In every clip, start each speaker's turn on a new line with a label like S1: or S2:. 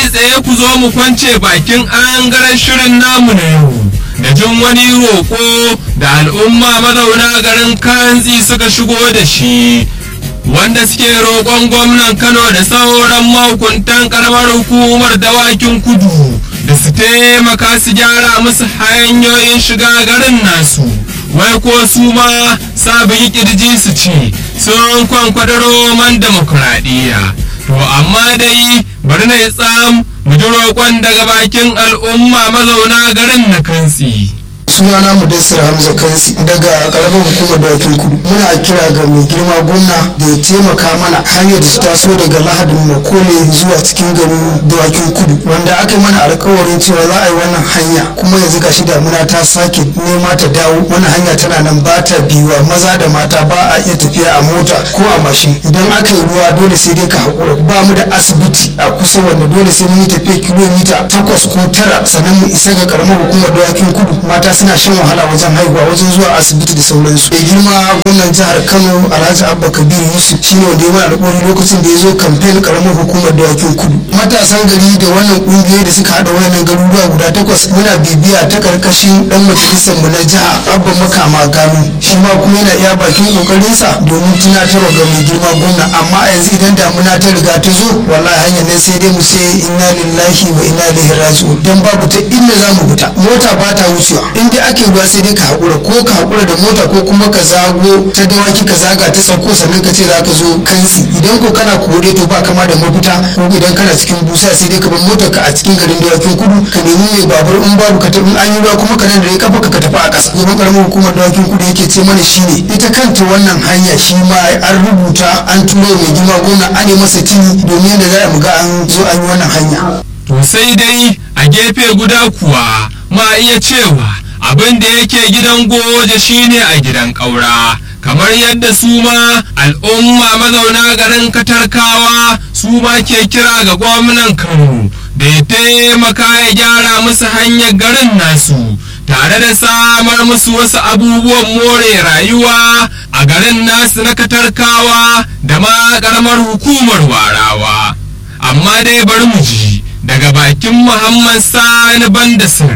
S1: kai tsaye ku zo mu kwance bakin angaren shirin namu na yau da jin wani roƙo da al'umma mazauna garin kanzi suka shigo da shi wanda suke roƙon gwamnan kano da sauran mahukuntan karamar hukumar dawakin kudu da su taimaka su gyara musu hanyoyin shiga garin nasu wai ko su ma sabon kirji su ce sun kwankwada roman demokuraɗiyya to amma dai bari na yi tsam mu ji roƙon daga bakin al'umma mazauna garin na kantsi.
S2: sunana mudassir hamza kansi daga karamar hukumar dawakin kudu muna kira ga mai girma gwamna da ya taimaka mana hanyar da ta taso daga lahadin makole zuwa cikin garin dawakin kudu wanda aka yi mana alkawarin cewa za a yi wannan hanya kuma yanzu gashi damuna ta sake nema ta dawo wannan hanya tana nan ba ta biyuwa maza da mata ba a iya tafiya a mota ko a mashin idan aka yi ruwa dole sai dai ka haƙura ba mu da asibiti a kusa wanda dole sai mun yi tafiya kilomita takwas ko tara sannan mu isa ga karamar hukumar dawakin kudu mata suna shan wahala wajen haihuwa wajen zuwa asibiti da sauransu da girma gwamnan jihar kano alhaji abba kabir yusuf shine wanda ya mana alƙawari lokacin da ya zo kamfen karamar hukumar dawakin kudu matasan gari da wannan ƙungiyoyi da suka haɗa wayannan garuruwa guda takwas muna bibiya ta karkashin dan majalisar mu na jiha abba makama gano shi ma kuma yana iya bakin kokarinsa domin tunatarwa ga mai girma gwamna amma a yanzu idan damuna ta riga ta zo wallahi hanyar nan sai dai mu sai inna lillahi wa inna ilaihi raji'un dan babu ta inda za mu fita mota ba ta wucewa in dai ake ruwa sai dai ka haƙura ko ka haƙura da mota ko kuma ka zago ta dawaki ka zaga ta sauko sannan ka ce za ka zo kansi idan ko kana kore to ba kama da mafita ko idan kana cikin busa sai dai ka bar motar ka a cikin garin dawakin kudu ka nemi mai babur in babu ka tafi an yi ruwa kuma ka nan da ya kafa ka tafi a ƙasa gaban ƙaramin hukumar dawakin kudu yake ce mana shine ita kanta wannan hanya shi ma an rubuta an turo mai girma gona an yi masa tini domin yadda za a mu ga an zo an yi wannan hanya.
S1: To sai dai a gefe guda kuwa ma iya cewa abin da yake gidan goje shine a gidan ƙaura kamar yadda su ma al'umma mazauna garin katarkawa su ma ke kira ga gwamnan kano da ya taimaka ya gyara musu hanyar garin nasu tare da samar musu wasu abubuwan more rayuwa a garin nasu na katarkawa da ma ƙaramar hukumar warawa amma dai bari mu ji daga bakin muhammad sani bandasir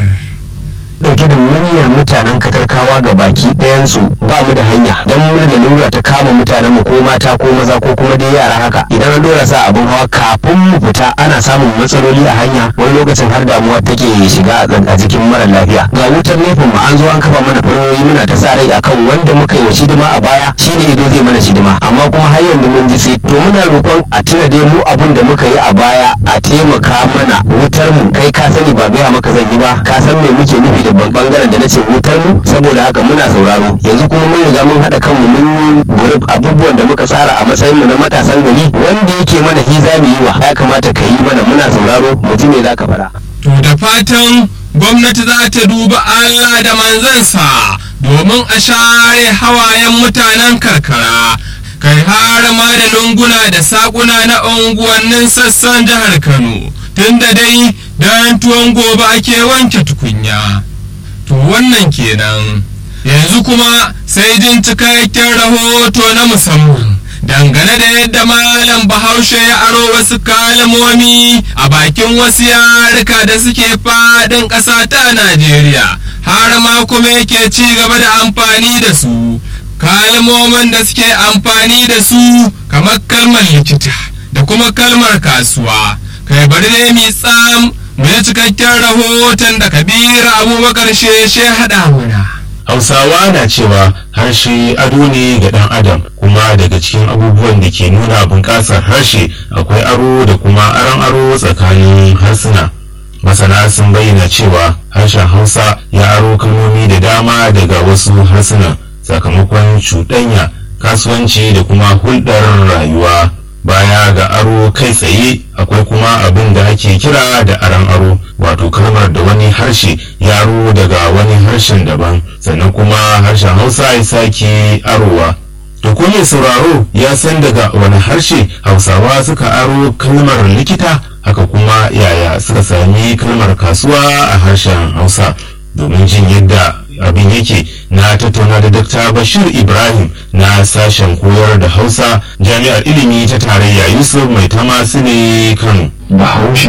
S3: dauke da muryar mutanen katarkawa ga baki ɗayansu ba mu da hanya don mu da lura ta kama mutanen mu ko mata ko maza ko kuma dai yara haka idan an dora sa abin hawa kafin mu fita ana samun matsaloli a hanya wani lokacin har damuwa take shiga a jikin mara lafiya ga wutar nefin mu an zo an kafa mana faroyi muna ta sa rai akan wanda muka yi wa shidima a baya shine ido zai mana shidima amma kuma har yanzu mun ji sai to muna roƙon a tuna dai mu abin da muka yi a baya a taimaka mana wutar mu kai ka sani ba gaya maka zan yi ba ka san me muke nufi da babban bangaren da na ce wutar mu saboda haka muna sauraro yanzu kuma mun riga mun haɗa kanmu mun yi group abubuwan da muka tsara a matsayin mu na matasan gari wanda yake mana hiza mu yi wa ya kamata ka yi mana muna sauraro mu ji me za ka faɗa.
S1: To da fatan gwamnati za ta duba Allah da manzansa domin a share hawayen mutanen karkara. kai har ma da lunguna da sakuna na unguwannin sassan jihar Kano tunda dai dan tuwon gobe ake wanke tukunya. To wannan kenan. Yanzu kuma sai jin cikakken rahoto na musamman. Dangane da yadda Malam Bahaushe ya aro wasu kalmomi a bakin wasu yarika da suke faɗin ƙasa ta Najeriya, har ma kuma yake ci gaba da amfani da su. kalmomin da suke amfani da su kamar kalmar likita da kuma kalmar kasuwa kai bari ne mi tsam mu yi cikakken rahoton da kabiru abubakar sheshe haɗa muna
S4: hausawa na cewa harshe ado ne ga ɗan adam kuma daga cikin abubuwan da ke nuna bunƙasar harshe akwai aro da kuma aron aro tsakanin harsuna masana sun bayyana cewa harshen hausa ya aro kalmomi da dama daga wasu harsunan sakamakon cuɗanya kasuwanci da kuma hulɗar rayuwa baya ga aro kai tsaye akwai kuma abin da ake kira da aran aro wato kalmar da wani harshe ya aro daga wani harshen daban sannan kuma harshen hausa ya sake arowa to ko mai sauraro ya san daga wani harshe hausawa suka aro kalmar likita haka kuma yaya suka sami kalmar kasuwa a harshen hausa domin jin yadda abin yake na tattauna da Dr. Bashir Ibrahim na sashen koyar da Hausa jami'ar ilimi ta tarayya Yusuf Mai Tama ne Kano.
S5: Bahaushe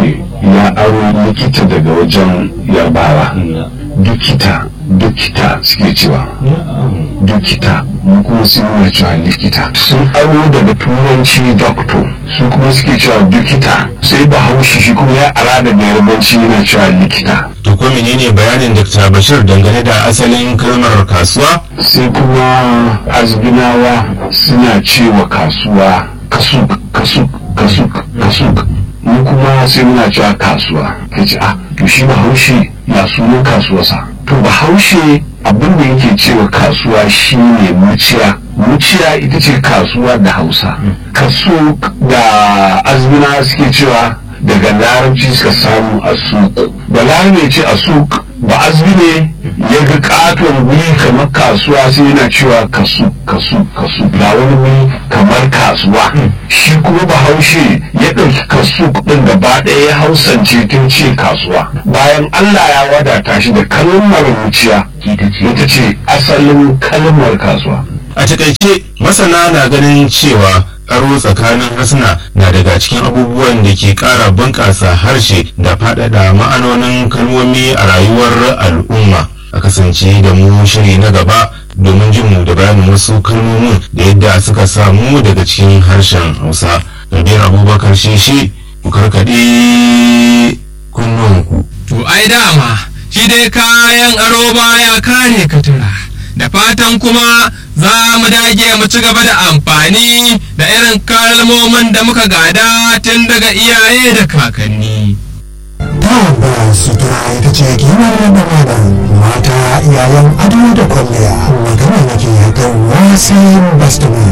S5: ya aro likita daga wajen yarbawa dukita dukita suke cewa dukita mu kuma sun nuna cewa likita sun aro daga turanci doctor su kuma suke cewa dukita sai bahaushe shi kuma ya ara daga yarbanci yana cewa likita
S4: to ko menene bayanin Dr. Bashir dangane da asalin kalmar kasuwa
S5: sai kuma azbinawa suna cewa kasuwa kasuk kasuk kasuk kasuk mu kuma sai muna cewa kasuwa kace ah to shi bahaushe ya sunan kasuwarsa to bahaushe abin da yake cewa kasuwa shine muciya muciya ita ce kasuwa da hausa kaso da azbina suke cewa daga larabci suka samu asuk da larabci ce asuk ba azbi ne ya ga katon wuri kamar kasuwa sai yana cewa kasu kasu kasu ga wani wuri kamar kasuwa shi kuma bahaushe ya ɗauki kasu ɗin gaba ɗaya ya hausance tun ce kasuwa bayan allah ya wadata shi da kalmar wuciya ita ce asalin kalmar kasuwa
S4: a takaice masana na ganin cewa aro tsakanin harsuna na daga cikin abubuwan da ke ƙara bunƙasa harshe da faɗaɗa ma'anonin kalmomi a rayuwar al'umma a kasance da mu shiri na gaba domin jin mu da bayanin wasu kalmomin da yadda suka samu daga cikin harshen hausa rabiyar abubakar sheshe ku karkaɗe kunnuwanku
S1: To ai dama shi dai kayan aro baya kare katura. Da fatan kuma za mu dage mu ci gaba da amfani da irin kalmomin da muka gada tun daga iyaye da kakanni.
S6: tabbas sutura ita ce kimar da malam mata iyayen ado da kwalliya magana nake kan wasan bastamin